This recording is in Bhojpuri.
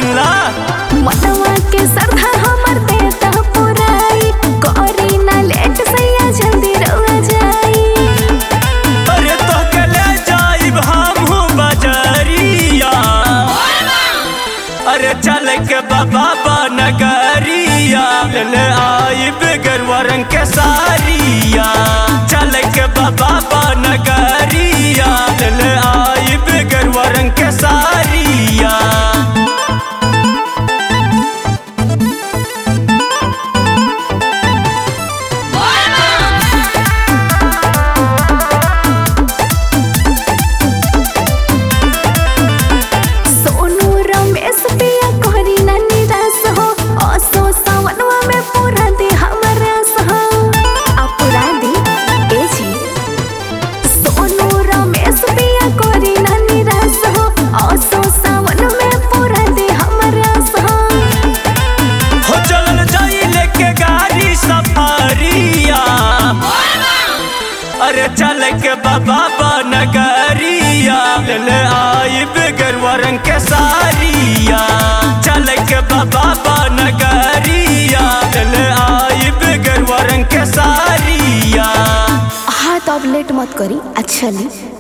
सुनला मनवा के सरधा हमर देता पुराई करी ना लेट सैया जल्दी रउआ जाई अरे तो के ले जाइब हमहू बजरिया अरे चल के बाबा नगरिया ले आइब गरुआ रंग के सारिया चल के बाबा नगरिया ले आइब गरुआ रंग के सारिया सोनू रमेश पिया करी ना निराश हो असो सावनवा में पूरा दे हमर आस हो अपुरा दे ए जी सोनू रमेश पिया करी ना निराश हो असो सावन में पूरा दे हमर आस हो हो चलल जाई लेके गाड़ी सफारिया अरे चल के बाबा नगरिया ले आइब गरुआ रंग के सारिया चल के बाबा नगरिया ले आइब गरुआ रंग के सारिया हाँ तो अब लेट मत करी अच्छा ली